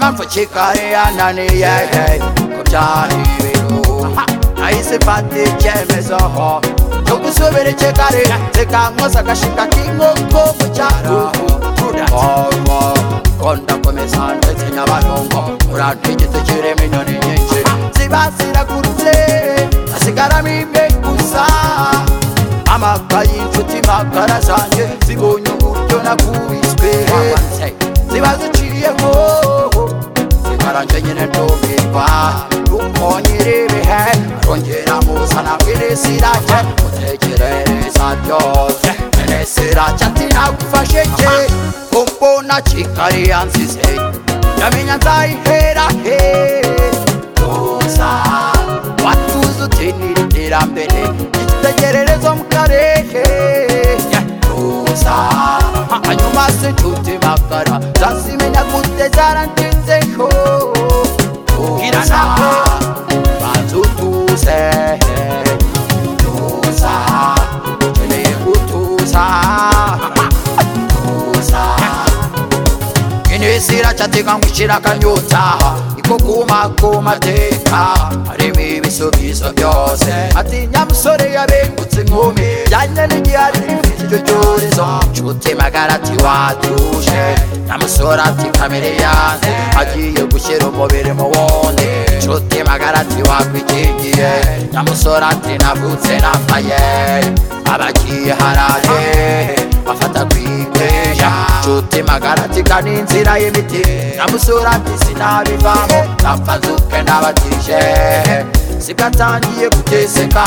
man for chicken and honey, yeah, yeah. Come Johnny Vero. Ahise mfata icyemezo cyo gusubira ikigari reka nkoze agashika k'inkoko mu cyaro Ovo, kondakomeza ndetse nyabarongo urante igiti kirimo inyoni nyinshi ziba ziragurutse hasigaramo imwe gusa amakaye inshuti magara zanjye zibonye uburyo nakubiswe ziba ziciyemo zikaranje nyine ndumirwa ukonyerebehe arongera muzana bw'irisirake utekerereza byose enesirake ati nagufashe ke umbona kikari yansize ndamenya nzayihera he tuza watuza utinira iterambere igitegererezo mu karehe tuza hanyuma se nshuti magara zazimenya gute zarandinzeho tuza banza utuze tuza ukeneye gutuza kuza inisira cyateganyishira akanyota iko kumakumateka harimo ibisubizo byose atinya musore yabengutse inkumi byanye n'igihari rifite icyo cyorezo nshuti magara ati watuje na musore ati kamere yanze agiye gushyira umubiri mu wundi nshuti magara ati wakwikingiye na musore ati navutse nambaye abagiye haraye bafata kwikweya nshuti magara tigana inzira y'imiti namusura ati sinabivamo napfa nzuke nabatije sigatangiye kugeseka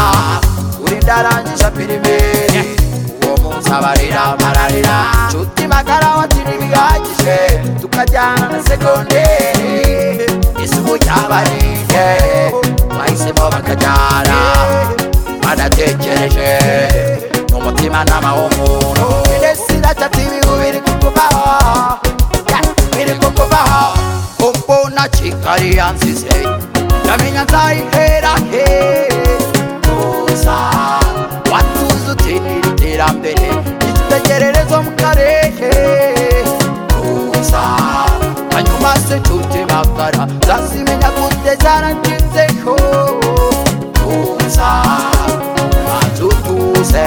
uri ndarangije pirimeri uwo munsi abarira mararira nshuti magara wati ntibihagije tukajyana na segonderi isubu yabarinde bahisemo bakajyana badatekereje n'umutima nama w'umuntu inesirata tibihu biri kukubaho Yeah, biri kukubaho umbona kikari yansize ndamenya nzayihera he tuza watuza utinira iterambere igitegererezo mu karehe tuza hanyuma se nshuti magara zazimenya gute zarangizeho tuza banza utuze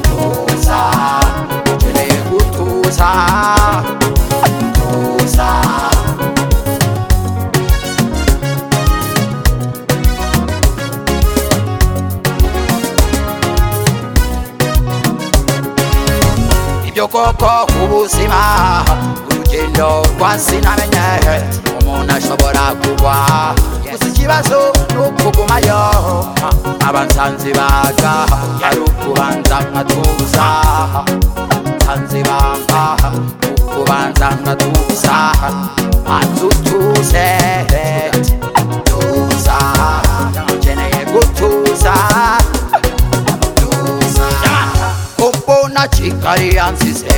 tuza ukeneye gutuza tuza ibyo koko ku buzima urugendo rwasinamenye umuntu ashobora kugwa gusa ikibazo ni ukugumayo abansanzi baga ari ukubanza nkatuza abansanzi banga ukubanza nkatuza banza utuze tuza ukeneye gutuza kumbona kikari yansize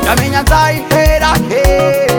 ndamenya nzayihera he